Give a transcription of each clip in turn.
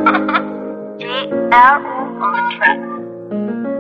DL on the track.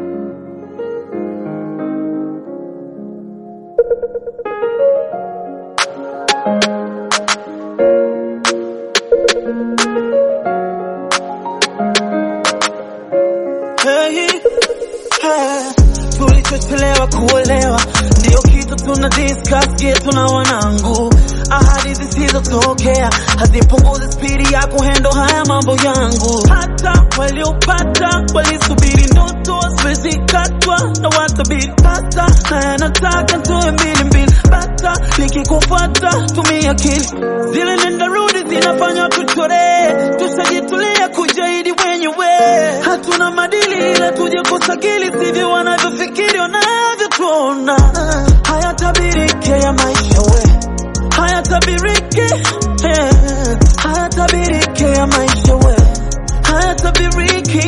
Hey, hey, tulichochelewa kuolewa ndio kitu tuna discuss yetu na wanangu. Ahadi zisizotokea hazipunguzi spidi ya kuhendo haya mambo yangu. Hata waliopata walisubiri ndoto zimezikatwa na watabiri pata, na nataka tuwe mbili mbili bata, nikikufuata tumia akili, zile nenda rudi zinafanya tuchore, tushajitulia kujaidi wenyewe, hatuna madili ila tuje kusakili, sivyo wanavyofikiri wanavyotuona, hayatabirike ya maisha we hayatabiriki eh, hayatabiriki ya maisha we hayatabiriki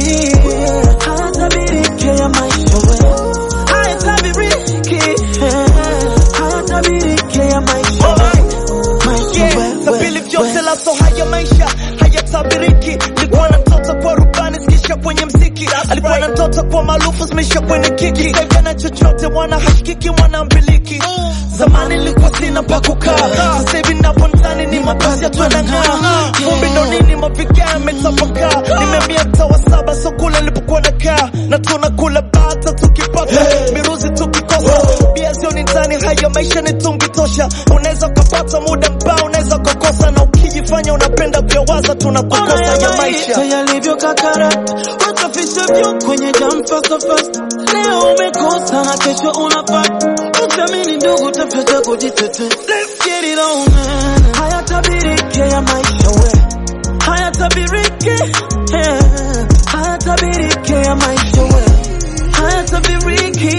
hayatabiriki ya maisha we hayatabiriki eh, hayatabiriki ya maisha we maisha we, na we, vile vyote we. laso haya maisha hayatabiriki. Nilikuwa na mtoto kwa rubani zikisha kwenye mziki, alikuwa na mtoto kwa maarufu zimeisha kwenye kiki, kaivya na chochote mwana hashikiki mwana mbiliki. Zamani nilikuwa sina pa kukaa, sasa hivi napo ndani ni mabasi yatu yanang'aa, vumbi ndo nini mavigaa yametapakaa, nimehamia mtaa wa saba so kule nilipokuwa nakaa, na tunakula bata tukipata miruzi tukikosa, bia zioni ndani, haya maisha ni tungi tosha, unaweza ukapata muda mbao, unaweza ukakosa, na ukijifanya unapenda vyawaza tunakukosa ya maisha. yalivyo kakarata, wasafisha vyo kwenye jam fast fast. Leo umekosa na kesho unapata, usiamini ndugu, tafuta kujitetea. Let's get it on man. Hayatabiriki ya maisha we, hayatabiriki eh, hayatabiriki ya maisha we, hayatabiriki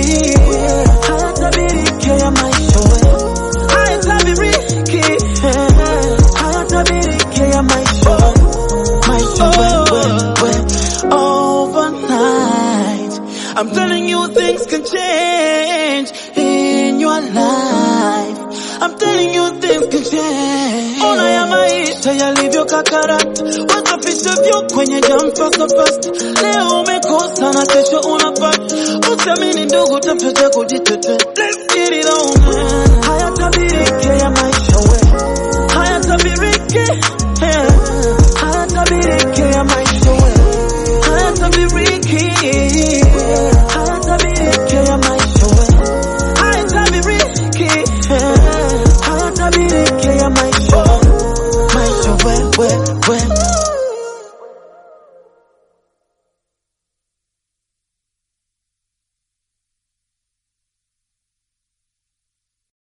hayatabiriki ya maisha we, hayatabiriki eh, hayatabiriki ya maisha we. Maisha we, we, we, overnight. I'm telling you things can change in your life. I'm telling you things can change. Ona ya maisha yalivyo kakarata, wasafisha vyo kwenye jam fast fast. Leo umekosa na kesho unapata, usiamini ndugu, tafuta kujitetea. Let's get it on man. Hayatabiriki ya maisha we, hayatabiriki eh, hayatabiriki ya maisha we, hayatabiriki hayatabiriki ya maisha we, hayatabiriki eh, hayatabiriki ya maisha we, maisha we, we, we.